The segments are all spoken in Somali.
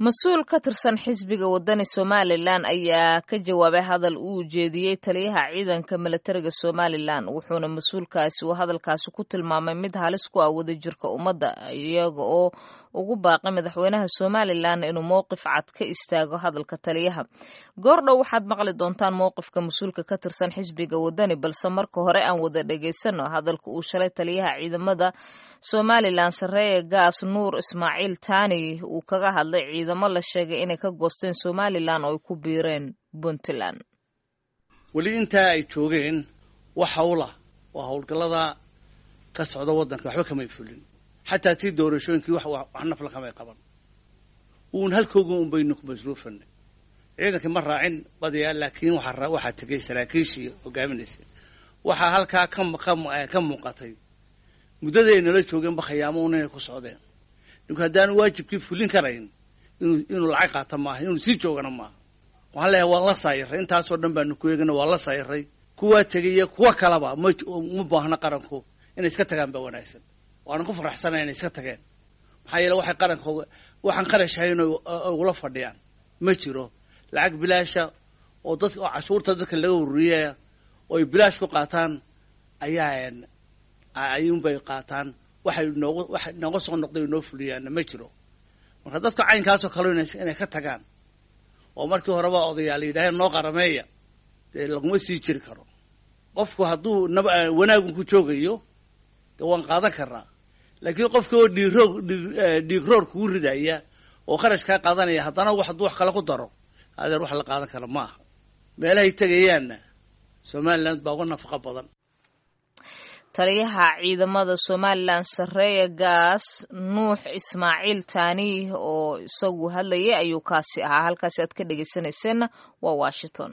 mas-uul ka tirsan xisbiga wadani somalilan ayaa ka jawaabay hadal uu ujeediyey taliyaha ciidanka milatariga somalilan wuxuuna mas-uulkaasi uu hadalkaasi ku tilmaamay mid halis ku ah wadajirka ummadda iyaga oo ugu baaqay madaxweynaha somalilan inuu mowqif cad ka istaago hadalka taliyaha goordhow waxaad maqli doontaan mowqifka mas-uulka ka tirsan xisbiga wadani balse marka hore aan wada dhegaysano hadalka uu shalay taliyaha ciidamada somalilan sareeye gaas nuur ismaaciil taani uu kaga hadlay ciidamo la sheegay inay ka goosteen somalilan oo ay ku biireen puntland weli intaa ay joogeen wax hawla waa howlgallada ka socda waddanka waxba kamay fulin xataa tii doorashooyinkii wax nafla kamay qaban uun halkooga un baynu ku masruufanay ciidankii ma raacin badiyaa laakiin waxaa tegay saraakiishii hogaaminaysa waxaa halkaa ka muuqatay muddadii ay nala joogeenba khiyaamo un inay ku socdeen ninku haddaanu waajibkii fulin karayn inuu inuu lacag qaata maaha inuu sii joogana maaha waxaan leeyahay waan la saayiray intaasoo dhan baanu ku eegana waan la saayiray kuwaa tegaya kuwa kalaba ma ma baahna qaranku inay iska tagaan ba wanaagsan waana ku faraxsanay inay iska tageen maxaa yeele waxay qaranka waxaan qarashahayn ugula fadhiyaan ma jiro lacag bilaasha oo dad oo cashuurta dadka laga ururiyaya oo ay bilaash ku qaataan ayaa ayuunbay qaataan waxay noogu waxay nooga soo noqday noo fuliyaanna ma jiro marka dadka caynkaasoo kale inay ka tagaan oo markii horeba odayaal yidhaaheen noo qarameeya dee laguma sii jiri karo qofku hadduu nab wanaagun ku joogayo dee waan qaadan karnaa laakiin qofki oo dhiiroog dhiigroor kugu ridaya oo kharash kaa qaadanaya haddana wax hadduu wax kale ku daro adeer wax la qaadan kara ma aha meelahay tegayaanna somaliland baa uga nafaqo badan taliyaha ciidamada somalilan sareeye gaas nuux ismaaciil taani oo isagu hadlayay ayuu kaasi ahaa halkaasi aad ka dhegeysanayseena waa washington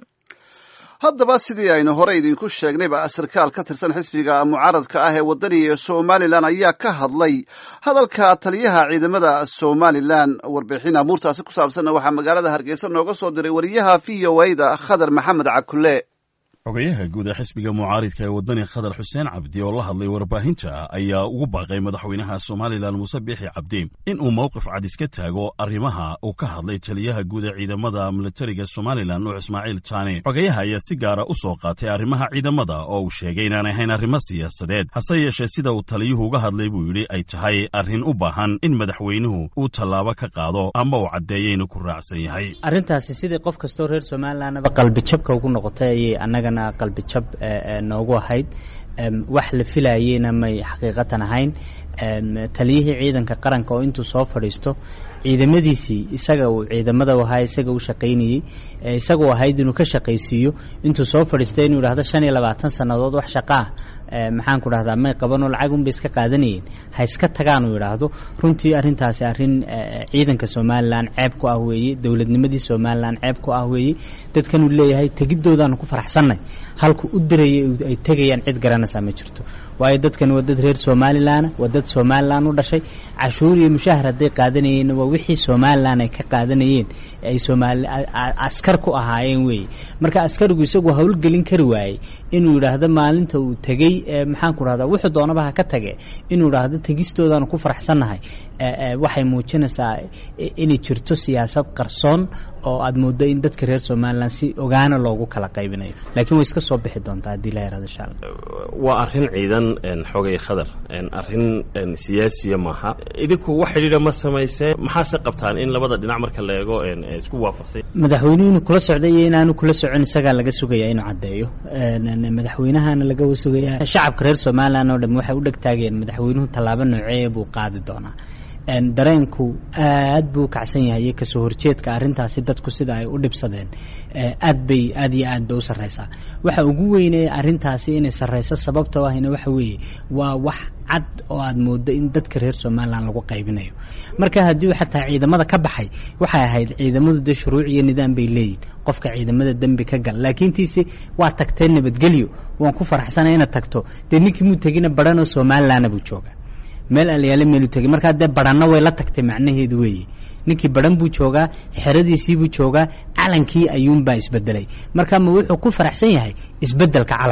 haddaba sidii aynu hore idinku sheegnayba sarkaal ka tirsan xisbiga mucaaradka ah ee waddaniga somalilan ayaa ka hadlay hadalka taliyaha ciidamada somalilan warbixin amuurtaasi ku saabsanna waxaa magaalada hargeysa nooga soo diray wariyaha v o a da khadar maxamed cakule xogayaha guud ee xisbiga mucaaridka ee waddani khadar xuseen cabdi oo la hadlay warbaahinta ayaa ugu baaqay madaxweynaha somalilan muuse biixi cabdi in uu mowqif cad iska taago arrimaha uu ka hadlay taliyaha guud ee ciidamada militariga somalilan nuux ismaaciil taani xogayaha ayaa si gaara u soo qaatay arrimaha ciidamada oo uu sheegay inaan ahayn arrimo siyaasadeed hase yeeshee sida uu taliyuhu uga hadlay buu yidhi ay tahay arrin u baahan in madaxweynuhu uu tallaabo ka qaado ama uu caddeeyo inuu ku raacsan yahay arrintaasi sidii qof kastoo reer somalilanaba qalbijabka ugu noqotay ayay annagana qalbi jab noogu ahayd wax la filayeyna may xaqiiqatan ahayn taliyihii ciidanka qaranka oo intuu soo fadhiisto ciidamadiisii isaga uu ciidamada ahaa isaga u shaqaynayey isagu ahayd inuu ka shaqaysiiyo intuu soo fadhiistay inuu yidhahdo shan iyo labaatan sannadood wax shaqa ah maxaan ku dhahdaa may qabanoo lacag unbay iska qaadanayeen ha iska tagaan uu yidhaahdo runtii arrintaasi arrin ciidanka somalilan ceeb ku ah weeye dowladnimadii somalilan ceeb ku ah weeye dadkan uu leeyahay tegidoodaanu ku faraxsannay halku u dirayay ay tegayaan cid garanaysaa ma jirto waayo dadkan waa dad reer somalilan waa dad somalilan u dhashay cashuur iyo mushahar hadday qaadanayeenna waa wixii somalilan ay ka qaadanayeen ay somaali askar ku ahaayeen weeye marka askarigu isagu howlgelin kari waayey inuu yidhaahdo maalinta uu tegey maxaan ku dhahdaa wuxuu doonaba ha ka tage inuu idhaahdo tegistoodaanu ku faraxsannahay waxay muujinaysaa inay jirto siyaasad qarsoon oo aad mooddo in dadka reer somalilan si ogaana loogu kala qaybinayo laakiin way iska soo bixi doontaa haddii la yarado insha allah waa arrin ciidan xogay khadar arrin siyaasiya maaha idinku wax xidhiidha ma samaysee maxaase qabtaan in labada dhinac marka la eego isku waafaqsay madaxweynuhu inuu kula socday iyo inaanu kula socon isagaa laga sugayaa inuu caddeeyo madaxweynahana laga sugayaa shacabka reer somalilan oo dham waxay u dhegtaageen madaxweynuhu tallaabo noocee buu qaadi doonaa dareenku aad buu kacsan yahay iyo kasoo horjeedka arrintaasi dadku sida ay u dhibsadeen aad bay aad iyo aad bay u sarreysaa waxa ugu weynee arrintaasi inay sarreyso sababtoo ahina waxa weeye waa wax cad oo aad mooddo in dadka reer somalilan lagu qaybinayo marka haddii xataa ciidamada ka baxay waxay ahayd ciidamadu dee shuruuc iyo nidaam bay leeyihin qofka ciidamada dembi ka gal laakiin tiise waa tagtee nabadgelyo waan ku faraxsanay inaad tagto dee ninkii muu tegina baranoo somalilanna buu jooga meel alyaale meelu tegay markaa dee baranna way la tagtay macnaheedu weeye ninkii baran buu joogaa xeradiisii buu joogaa calankii ayuunbaa isbedelay marka ma wuxuu ku faraxsan yahay isbedelka calanka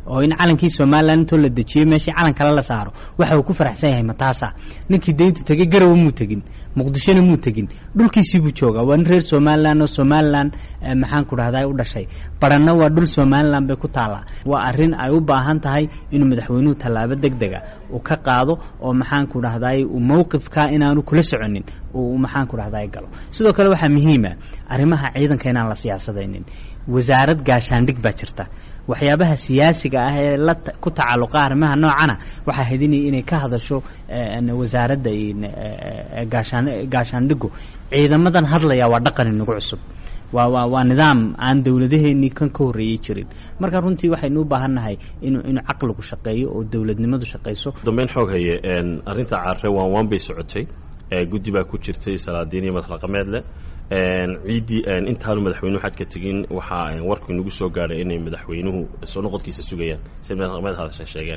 oo in calankii somalilan intoo la dejiyo meeshii calan kale la saaro waxa uu ku faraxsan yahay mataasa ninkii dayntu tegey garowe muu tegin muqdishona muu tegin dhulkiisii buu joogaa waa nin reer somalilan oo somalilan maxaan ku dhahdaa u dhashay baranna waa dhul somalilan bay ku taallaa waa arrin ay u baahan tahay inuu madaxweynuhu tallaabo deg dega uu ka qaado oo maxaan ku dhahdaay uu mowqifka inaanu kula soconin uu maxaan ku dhahdaay galo sidoo kale waxaa muhiima arrimaha ciidanka inaan la siyaasadaynin wasaarad gaashaandhig baa jirta waxyaabaha siyaasiga ah ee la ku tacalluqa arrimaha noocana waxaa haydin inay ka hadasho wasaaradda gaashaan gaashaandhigu ciidamadan hadlaya waa dhaqan inagu cusub waa waa waa nidaam aan dowladaheenii kan ka horreeyey jirin marka runtii waxaynu u baahan nahay inuu inuu caqligu shaqeeyo oo dowladnimadu shaqayso dambeyn xoog haye arrinta caare waan waan bay socotay guddi baa ku jirtay salaadiin iyo madaxdhaqameed leh ciiddii intaanu madaxweynuhu xadka tegin waxaa warku inagu soo gaadhay inay madaxweynuhu soo noqodkiisa sugayaan say madaxdhaqameed hadasha sheegeen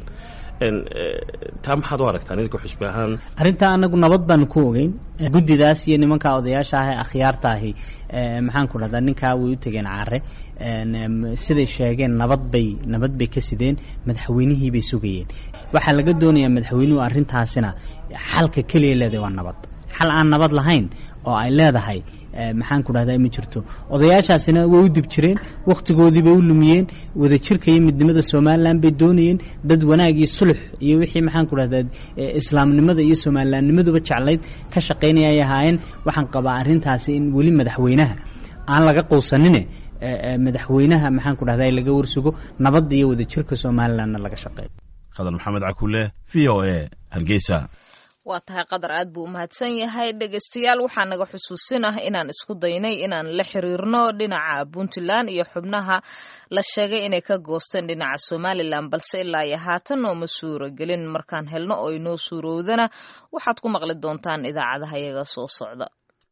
taa maxaad u aragtaan idinka xusbi ahaan arrintaa anagu nabad baanu ku ogeyn guddidaas iyo nimanka odayaasha ah ee akhyaarta ahi maxaan ku dhahdaa ninkaa way u tegeen caare siday sheegeen nabad bay nabad bay ka sideen madaxweynihii bay sugayeen waxaa laga doonayaa madaxweynuhu arrintaasina xalka keliya leedahay waa nabad xal aan nabad lahayn oo ay leedahay maxaan ku dhahdaa ma jirto odayaashaasina way u dib jireen wakhtigoodii bay u lumiyeen wadajirka iyo midnimada somalilan bay doonayeen dad wanaag iyo sulux iyo wixii maxaan ku dhahdaa islaamnimada iyo somalilannimaduba jeclayd ka shaqaynaya ay ahaayeen waxaan qabaa arrintaasi in weli madaxweynaha aan laga quusanine madaxweynaha maxaan ku dhahdaa laga warsugo nabadda iyo wadajirka somalilanna laga shaqeeyo khadar maxamed cakule v o a hargeysa waa tahay qadar aad buu u mahadsan yahay dhegaystayaal waxaa naga xusuusinah inaan isku daynay inaan la xiriirno dhinaca puntland iyo xubnaha la sheegay inay ka goosteen dhinaca somalilan balse ilaa iyo haatan nooma suuragelin markaan helno oo inoo suurowdana waxaad ku maqli doontaan idaacadaha iyaga soo socda